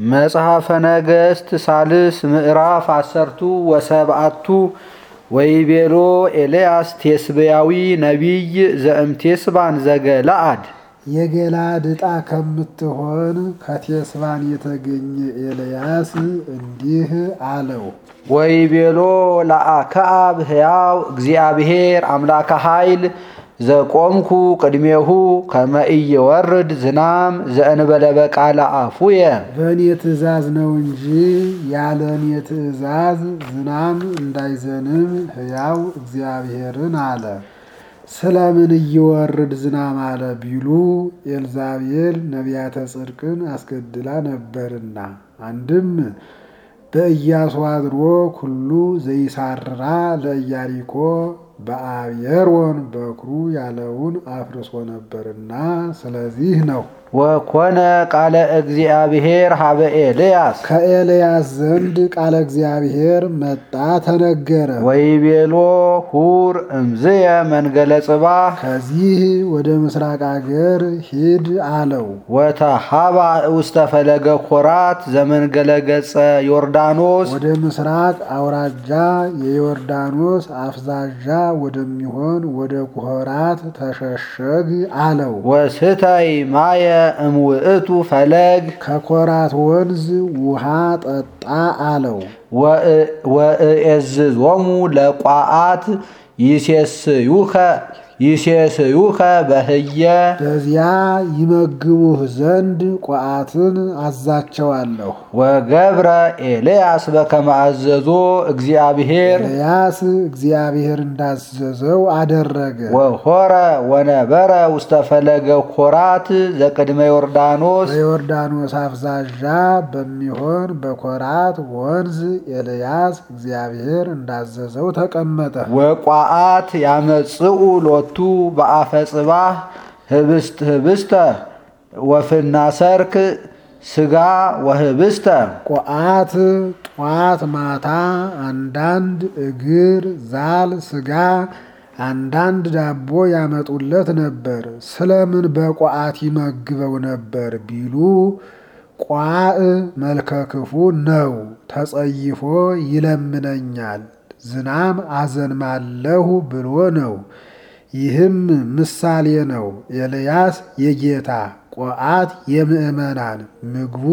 መጽሐፈ ነገሥት ሳልስ ምዕራፍ አሰርቱ ወሰብአቱ ወይቤሎ ኤልያስ ቴስብያዊ ነቢይ ዘእምቴስባን ዘገለአድ የገላድ ዕጣ ከምትሆን ከቴስባን የተገኘ ኤልያስ እንዲህ አለው። ወይቤሎ ለአክዓብ ሕያው እግዚአብሔር አምላከ ኃይል ዘቆምኩ ቅድሜሁ ከመ ኢይወርድ ዝናም ዘእንበለ በቃለ አፉየ በእኔ ትእዛዝ ነው እንጂ ያለ እኔ ትእዛዝ ዝናም እንዳይዘንም ሕያው እግዚአብሔርን አለ። ስለምን እይወርድ ዝናም አለ ቢሉ ኤልዛቤል ነቢያተ ጽድቅን አስገድላ ነበርና፣ አንድም በኢያሱ አድሮ ኩሉ ዘይሳራ ለኢያሪኮ በአብየሮን በኩሩ ያለውን አፍርሶ ነበርና ስለዚህ ነው። ወኮነ ቃለ እግዚአብሔር ሀበ ኤልያስ ከኤልያስ ዘንድ ቃለ እግዚአብሔር መጣ ተነገረ። ወይቤሎ ሁር እምዝየ መንገለ ጽባህ ከዚህ ወደ ምስራቅ አገር ሂድ አለው። ወተሃባ ውስተ ፈለገ ኮራት ዘመንገለ ገጸ ዮርዳኖስ ወደ ምስራቅ አውራጃ የዮርዳኖስ አፍዛዣ ወደሚሆን ወደ ኮራት ተሸሸግ አለው። ወስተይ ማየ እምውእቱ ፈለግ ከኮራት ወንዝ ውሃ ጠጣ አለው። ወእኤዝዞሙ ለቋአት ይሴስዩከ ይሴስዩከ በህየ በዚያ ይመግቡህ ዘንድ ቋአትን አዛቸዋለሁ። ወገብረ ኤልያስ በከመ አዘዞ እግዚአብሔር ኤልያስ እግዚአብሔር እንዳዘዘው አደረገ። ወሆረ ወነበረ ውስተ ፈለገ ኮራት ዘቅድመ ዮርዳኖስ በዮርዳኖስ አፍዛዣ በሚሆን በኮራት ወንዝ ኤልያስ እግዚአብሔር እንዳዘዘው ተቀመጠ። ወቋአት ያመጽኡ ሎቱ በአፈ ጽባህ ህብስት ህብስተ ወፍና ሰርክ ስጋ ወህብስተ ቋአት ጧት ማታ አንዳንድ እግር ዛል ስጋ አንዳንድ ዳቦ ያመጡለት ነበር። ስለምን በቋአት ይመግበው ነበር ቢሉ ቋዕ መልከክፉ ነው፣ ተጸይፎ ይለምነኛል፣ ዝናም አዘንማለሁ ብሎ ነው። ይህም ምሳሌ ነው። ኤልያስ የጌታ ቆአት የምእመናን ምግቡ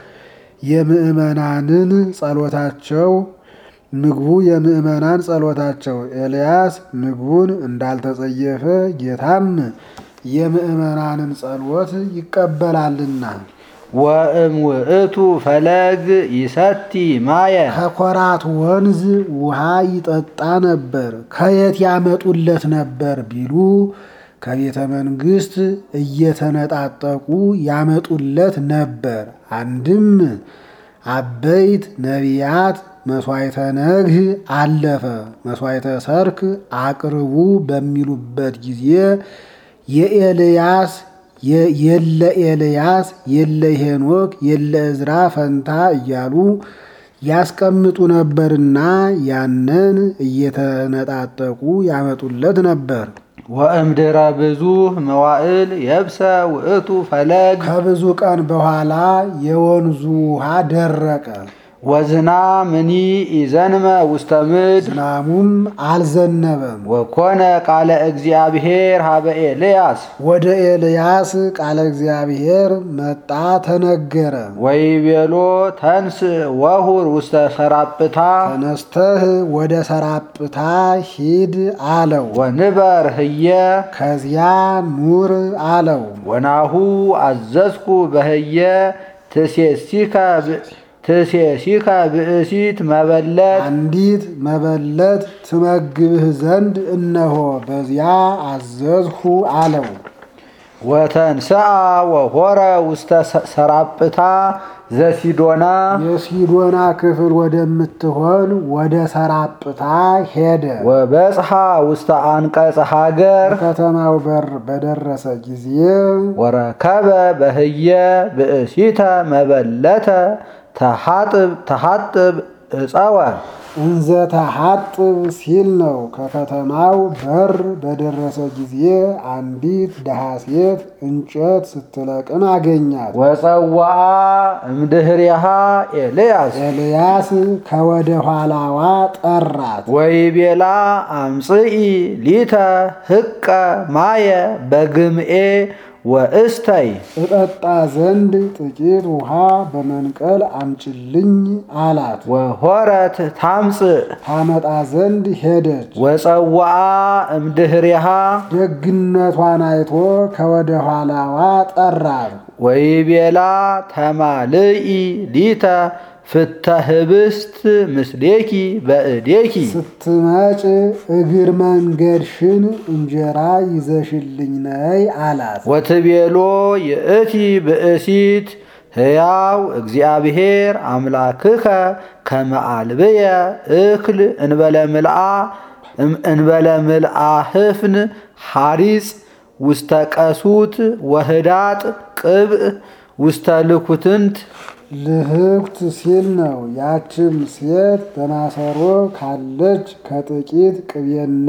የምእመናንን ጸሎታቸው ምግቡ የምእመናን ጸሎታቸው ኤልያስ ምግቡን እንዳልተጸየፈ ጌታም የምእመናንን ጸሎት ይቀበላልና። ወእምውእቱ ፈለግ ይሰቲ ማየ ከኮራት ወንዝ ውሃ ይጠጣ ነበር። ከየት ያመጡለት ነበር ቢሉ ከቤተ መንግሥት እየተነጣጠቁ ያመጡለት ነበር። አንድም አበይት ነቢያት መሥዋዕተ ነግህ አለፈ፣ መሥዋዕተ ሰርክ አቅርቡ በሚሉበት ጊዜ የኤልያስ የለ ኤልያስ የለ ሄኖክ የለ እዝራ ፈንታ እያሉ ያስቀምጡ ነበርና ያንን እየተነጣጠቁ ያመጡለት ነበር። ወእምድረ ብዙ መዋዕል የብሰ ውእቱ ፈለግ ከብዙ ቀን በኋላ የወንዙ ውሃ ደረቀ። ወዝናምኒ ኢዘንመ ውስተ ምድር ዝናሙም አልዘነበም። ወኮነ ቃለ እግዚአብሔር ሀበ ኤልያስ ወደ ኤልያስ ቃለ እግዚአብሔር መጣ ተነገረ። ወይቤሎ ተንስ ወሁር ውስተ ሰራጵታ ተነስተህ ወደ ሰራጵታ ሂድ አለው። ወንበር ህየ ከዚያ ኑር አለው። ወናሁ አዘዝኩ በህየ ትሴሲከ ትሴሲከ ብእሲት መበለት አንዲት መበለት ትመግብህ ዘንድ እነሆ በዚያ አዘዝሁ አለው። ወተንስአ ወሆረ ውስተ ሰራጵታ ዘሲዶና የሲዶና ክፍል ወደምትሆን ወደ ሰራጵታ ሄደ። ወበጽሐ ውስተ አንቀጽ ሀገር ከተማው በር በደረሰ ጊዜ ወረከበ በህየ ብእሲተ መበለተ ተሓጥብ እፀወ እንዘ ተሐጥብ ሲል ነው። ከከተማው በር በደረሰ ጊዜ አንዲት ድሃ ሴት እንጨት ስትለቅም አገኛት። ወፀዋአ እምድህሪሃ ኤልያስ ኤልያስ ከወደ ኋላዋ ጠራት። ወይቤላ አምጽኢ ሊተ ህቀ ማየ በግምኤ ወእስተይ እጠጣ ዘንድ ጥቂት ውሃ በመንቀል አምጭልኝ አላት። ወሆረት ታምጽእ ታመጣ ዘንድ ሄደች። ወፀዋአ እምድህሪሃ ደግነቷን አይቶ ከወደ ኋላዋ ጠራት። ወይቤላ ተማልኢ ሊተ ፍተ ህብስት ምስሌኪ በእዴኪ ስትመጭ እግር መንገድሽን እንጀራ ይዘሽልኝ ነይ አላት። ወትቤሎ ይእቲ ብእሲት ሕያው እግዚአብሔር አምላክከ ከመ አልብየ እክል እንበለ ምልአ እንበለ ምልአ ህፍን ሐሪጽ ውስተ ቀሱት ወህዳጥ ቅብእ ውስተ ልኩትንት ልህኩት ሲል ነው። ያችም ሴት በማሰሮ ካለች ከጥቂት ቅቤና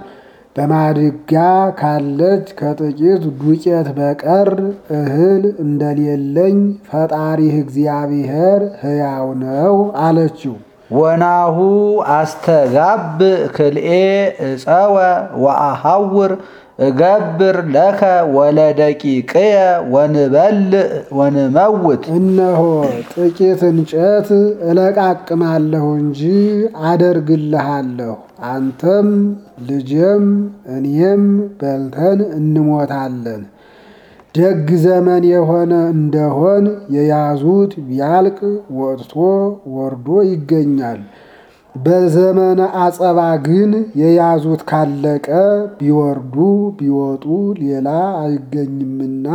በማድጋ ካለች ከጥቂት ዱቄት በቀር እህል እንደሌለኝ ፈጣሪህ እግዚአብሔር ሕያው ነው አለችው። ወናሁ አስተጋብ ክልኤ እፀወ ወአሐውር እገብር ለከ ወለደቂቅየ ወንበልዕ ወንመውት እነሆ ጥቂት እንጨት እለቃቅማለሁ እንጂ አደርግልሃለሁ። አንተም ልጄም እኔም በልተን እንሞታለን። ደግ ዘመን የሆነ እንደሆን የያዙት ቢያልቅ ወጥቶ ወርዶ ይገኛል። በዘመነ አጸባ ግን የያዙት ካለቀ ቢወርዱ ቢወጡ ሌላ አይገኝምና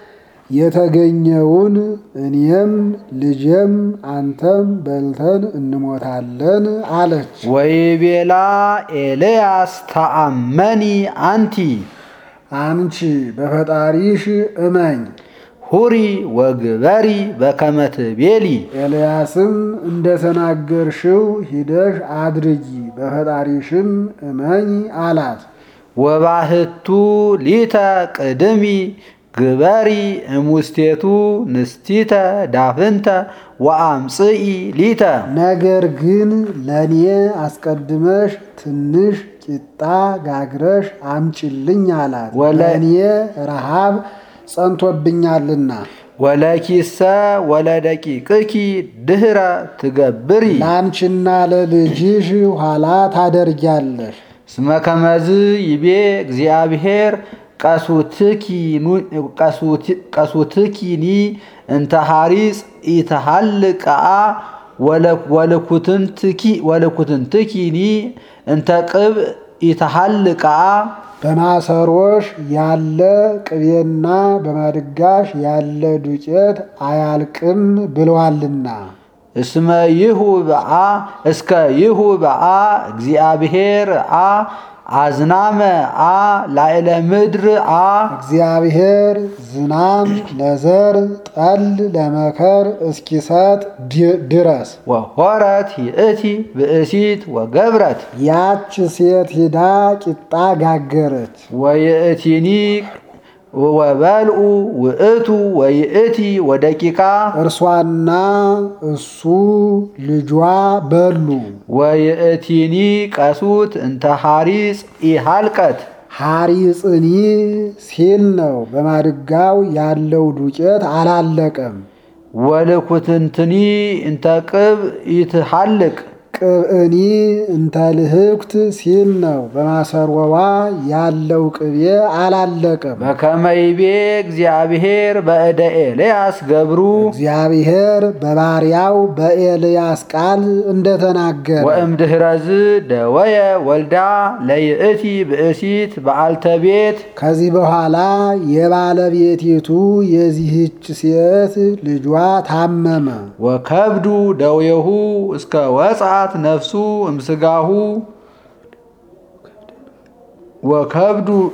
የተገኘውን እኔም ልጄም አንተም በልተን እንሞታለን አለች። ወይቤላ ኤልያስ ተአመኒ አንቲ አንቺ በፈጣሪሽ እመኝ። ሁሪ ወግበሪ በከመ ትቤሊ ኤልያስም እንደተናገርሽው ሂደሽ አድርጊ፣ በፈጣሪሽም እመኝ አላት። ወባህቱ ሊተ ቅድሚ ግበሪ እሙስቴቱ ንስቲተ ዳፍንተ ወአምጽኢ ሊተ ነገር ግን ለእኔ አስቀድመሽ ትንሽ ቂጣ ጋግረሽ አምጭልኝ አላት። ወለ- ለእኔ ረሃብ ጸንቶብኛልና ወለኪሰ ወለደቂቅኪ ድህረ ትገብሪ ለአንቺና ለልጅሽ ኋላ ታደርጊያለሽ። እስመ ከመዝ ይቤ እግዚአብሔር ቀሱትኪኒ እንተ ሐሪጽ ኢተሃልቃ ወልኩትንትኪኒ እንተ ቅብ ኢተሃልቃ በማሰሮሽ ያለ ቅቤና በማድጋሽ ያለ ዱቄት አያልቅም ብለዋልና እስመ ይሁ በአ እስከ ይሁ በአ እግዚአብሔር አ አዝናመ አ ላዕለ ምድር አ እግዚአብሔር ዝናም ለዘር ጠል ለመከር እስኪሰጥ ድ- ድረስ ወሆረት ይእቲ ብእሲት ወገብረት ያች ሴት ሂዳ ቂጣ ጋገረች። ወይእቲኒ ወበልኡ ውእቱ ወይእቲ ወደቂቃ እርሷና እሱ ልጇ በሉ። ወይእቲኒ ቀሱት እንተ ሐሪጽ ኢሃልቀት ሐሪጽኒ ሲል ነው። በማድጋው ያለው ዱቄት አላለቀም። ወልኩትንትኒ እንተ ቅብ ኢትሃልቅ ቅብእኒ እንተ ልህኩት ሲል ነው። በማሰሮዋ ያለው ቅቤ አላለቀም። በከመይቤ እግዚአብሔር በእደ ኤልያስ ገብሩ እግዚአብሔር በባሪያው በኤልያስ ቃል እንደተናገረ ወእምድኅረዝ ደወየ ወልዳ ለይእቲ ብእሲት በዓልተ ቤት ከዚህ በኋላ የባለቤቲቱ የዚህች ሴት ልጇ ታመመ። ወከብዱ ደዌሁ እስከ ወፅአት ነፍሱ እምስጋሁ ወከብዱ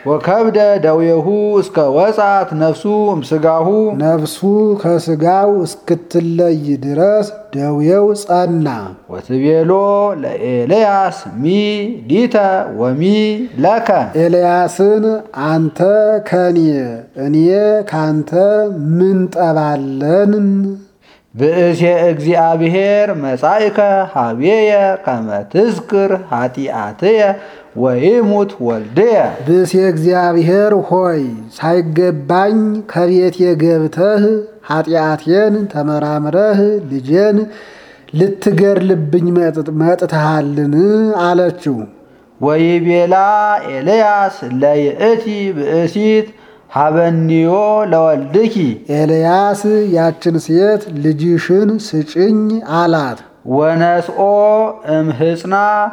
ወከብደ ደዌሁ እስከ ወጻት ነፍሱ እምስጋሁ ነፍሱ ከስጋው እስክትለይ ድረስ ደዌው ጸና። ወትቤሎ ለኤልያስ ሚ ሊተ ወሚ ለከ ኤልያስን አንተ ከኔ እኔ ካንተ ምን ጠባለን? ብእሴ እግዚአብሔር መጻእከ ሀቤየ ከመ ትዝክር ኃጢአትየ ወይሙት ወልድየ ብእሴ እግዚአብሔር ሆይ ሳይገባኝ ከቤቴ ገብተህ ኃጢአቴን ተመራምረህ ልጄን ልትገድልብኝ መጥ- መጥተሃልን? አለችው። ወይቤላ ኤልያስ ለይእቲ ብእሲት ሀበኒዮ ለወልድኪ ኤልያስ ያችን ሴት ልጅሽን ስጭኝ አላት። ወነስኦ እምህፅና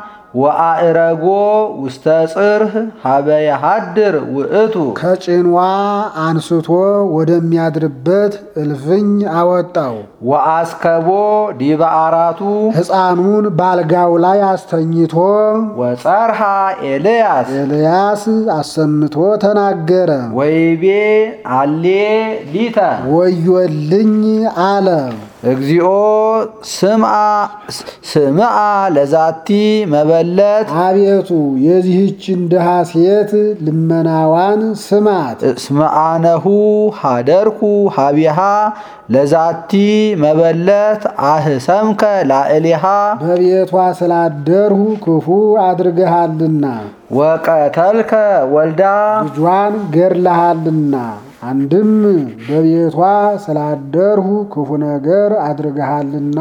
ወአእረጎ ውስተ ጽርህ ሀበ የሃድር ውእቱ ከጭኗ አንስቶ ወደሚያድርበት እልፍኝ አወጣው። ወአስከቦ ዲበ አራቱ ሕፃኑን ባልጋው ላይ አስተኝቶ ወጸርሃ ኤልያስ ኤልያስ አሰምቶ ተናገረ። ወይቤ አሌ ሊተ ወዮልኝ አለ። እግዚኦ ስምዓ ስምዓ ለዛቲ መበለት አቤቱ የዚህችን ድሃ ሴት ልመናዋን ስማት። እስመአነሁ ሃደርኩ ሀቢሃ ለዛቲ መበለት አህሰምከ ላዕሊሃ በቤቷ ስላደርሁ ክፉ አድርገሃልና ወቀተልከ ወልዳ ልጇን ገድለሃልና። አንድም በቤቷ ስላደርሁ ክፉ ነገር አድርገሃልና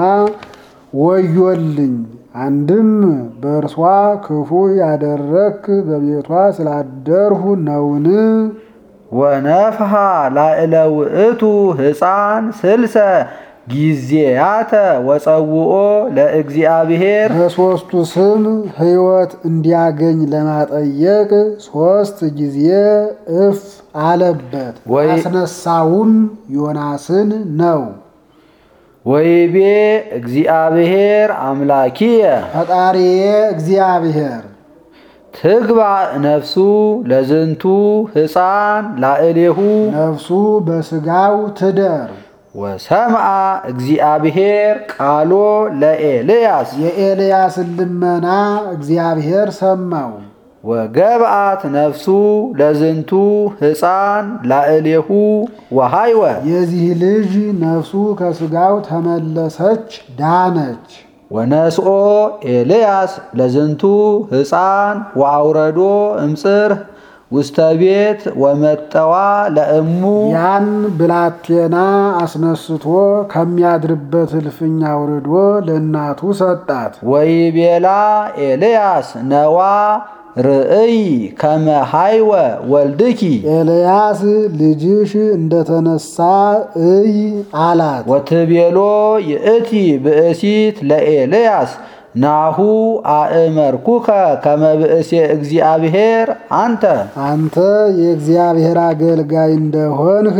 ወዮልኝ። አንድም በእርሷ ክፉ ያደረክ በቤቷ ስላደርሁ ነውን? ወነፍሃ ላዕለ ውእቱ ሕፃን ስልሰ ጊዜያተ ወፀውኦ ለእግዚአብሔር በሦስቱ ስም ሕይወት እንዲያገኝ ለማጠየቅ ሦስት ጊዜ እፍ አለበት። ወይ- አስነሳውም ዮናስን ነው። ወይቤ እግዚአብሔር አምላኪየ ፈጣሪዬ እግዚአብሔር ትግባእ ነፍሱ ለዝንቱ ሕፃን ላዕሌሁ ነፍሱ በሥጋው ትደር። ወሰምዓ እግዚአብሔር ቃሎ ለኤልያስ የኤልያስን ልመና እግዚአብሔር ሰማው። ወገብአት ነፍሱ ለዝንቱ ሕፃን ላዕሌሁ ወሃይወ የዚህ ልጅ ነፍሱ ከሥጋው ተመለሰች፣ ዳነች። ወነስኦ ኤልያስ ለዝንቱ ሕፃን ወአውረዶ እምጽርህ ውስተ ቤት ወመጠዋ ለእሙ ያን ብላቴና አስነስቶ ከሚያድርበት እልፍኝ አውርዶ ለእናቱ ሰጣት። ወይቤላ ኤልያስ ነዋ ርእይ ከመ ሃይወ ወልድኪ ኤልያስ ልጅሽ እንደተነሳ እይ አላት። ወትቤሎ ይእቲ ብእሲት ለኤልያስ ናሁ አእመርኩከ ከመ ብእሴ እግዚአብሔር አንተ አንተ የእግዚአብሔር አገልጋይ እንደሆንህ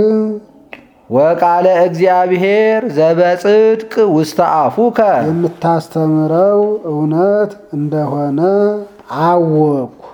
ወቃለ እግዚአብሔር ዘበጽድቅ ውስተ አፉከ የምታስተምረው እውነት እንደሆነ አወቅኩ።